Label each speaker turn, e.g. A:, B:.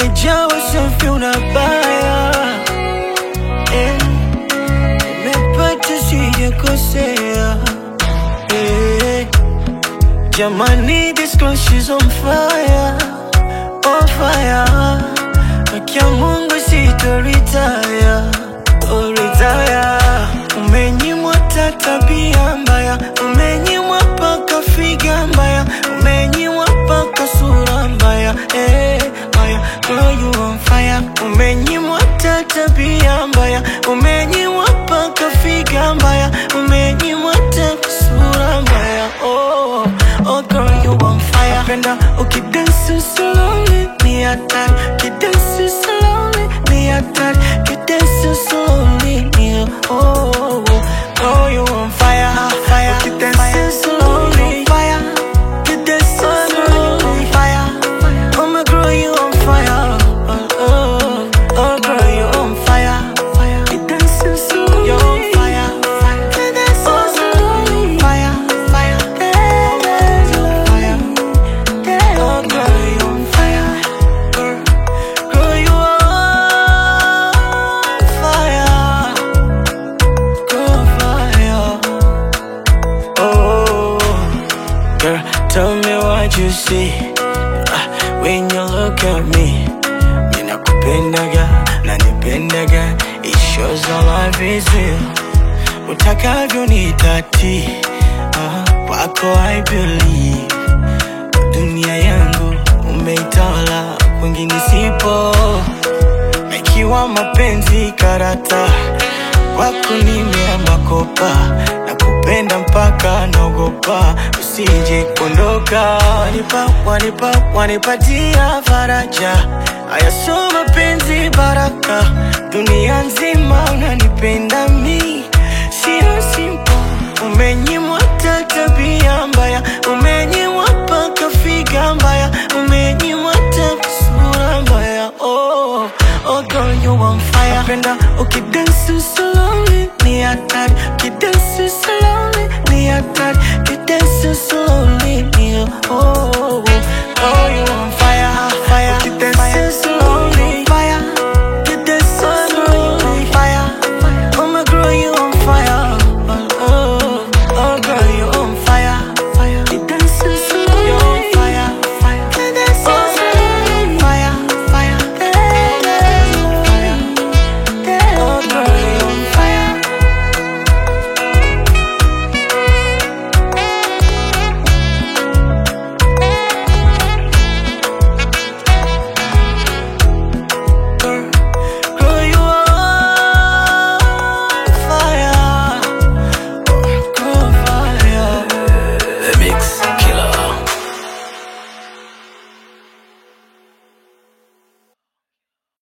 A: umejaa usafi unabaya eh, umepata sijakosea eh, jamani this girl she's on fire on fire akia Mungu sitoritaya oh, retire umenyimwa ta tabia mbaya umenyimwa paka figa mbaya umenyimwa paka sura mbaya eh, mbaya girl you on fire umenyimwa ta tabia mbaya umenyimwa paka figa mbaya umenyimwa ta sura mbaya oh, oh girl you on fire napenda ukidansi slowly ni hatari kidansi slowly ni hatari kidansi slowly ni oh, oh, oh girl you on fire fire ukidansi slowly fire kidansi slowly fire oh my girl you on fire oh, oh, oh girl you on fire fire kidansi slowly you on fire fire kidansi slowly fire fire fire Oh, girl, you on fire. Girl, girl, you on fire. Girl, fire. Oh, girl, tell me what you see Ah, when you look at me. Ninakupendaga, nanipendaga. It shows our love is real. Utakavyo nitati, ah, kwako I believe dunia yangu umeitawala, kwingine sipo. Na ikiwa mapenzi karata, kwako nimeamba kopa, na kupenda mpaka naogopa usije kuondoka. Wanipa, wanipa, wanipatia faraja, haya sio mapenzi baraka, dunia nzima unanipenda mi, sio simple Umenyimwa ta tabia mbaya, umenyimwa paka figa mbaya, umenyimwa ta sura mbaya. Oh, oh girl you on fire. Napenda ukidansi slowly ni hatari, ukidansi slowly ni hatari, ukidansi slowly ni oh, oh, oh girl you on fire.